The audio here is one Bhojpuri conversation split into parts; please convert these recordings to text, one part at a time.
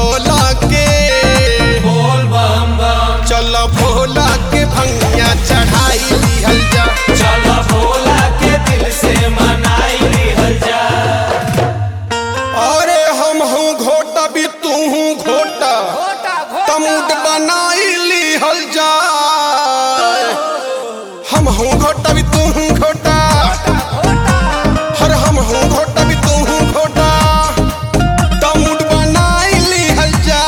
भोला के बोल बम बम चल भोला के भंगिया चढ़ाई लिहल जा चल भोला के दिल से मनाई लिहल जा अरे हम हूँ घोटा भी तू हूँ घोटा तमुट बनाई लिहल जा हम हूँ घोटा भी तू हूँ घोटा हर हम हूँ घोटा भी तू हूँ घोटा तमुट बनाई लिहल जा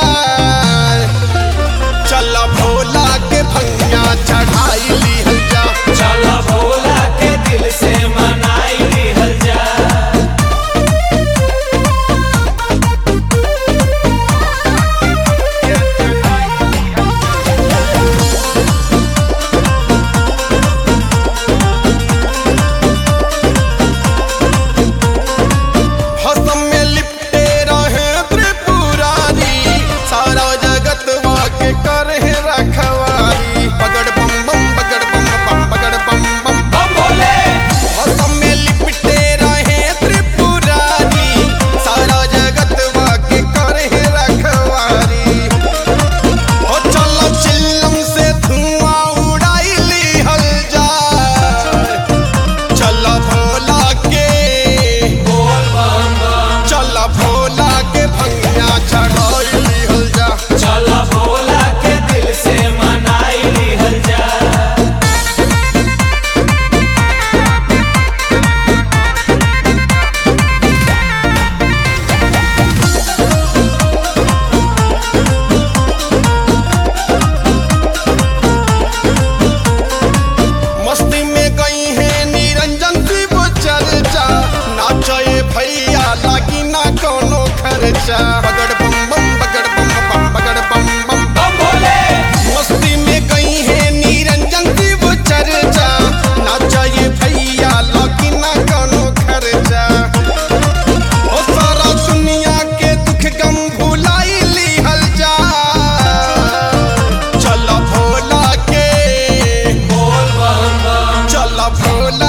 चल भोला के भंगिया चढ़ाई लिहल जा चल भोला के दिल से मनाई लिहल जा हसम में लिपटे रहे त्रिपुरारी सारा जगत वाके करे रखवारी पगड़ बम बम पगड़ बम बम पगड़ बम बम बम भोले हसम में लिपटे रहे त्रिपुरारी सारा जगत वाके करे रखवारी ओ चलो चिल्लम से धुआं उड़ाई लिहल जा चल भोला के बोल बम बम चल भोला के भंगिया चढ़ाई लिहल जा चल भोला के दिल से मनाई लिहल जा मस्ती में गई है निरंजन शिव चर्चा नाचे भैया लागी ना कोनो खर्चा बगड़ बम बम बगड़ बम बम बगड़ बम बम बम भोले मस्ती में गई है निरंजन शिव चर्चा नाचे भैया लागी ना कोनो खर्चा ओ सारा दुनिया के दुख गम भुलाई लिहल जा चल भोला के बोल बम बम चल भोला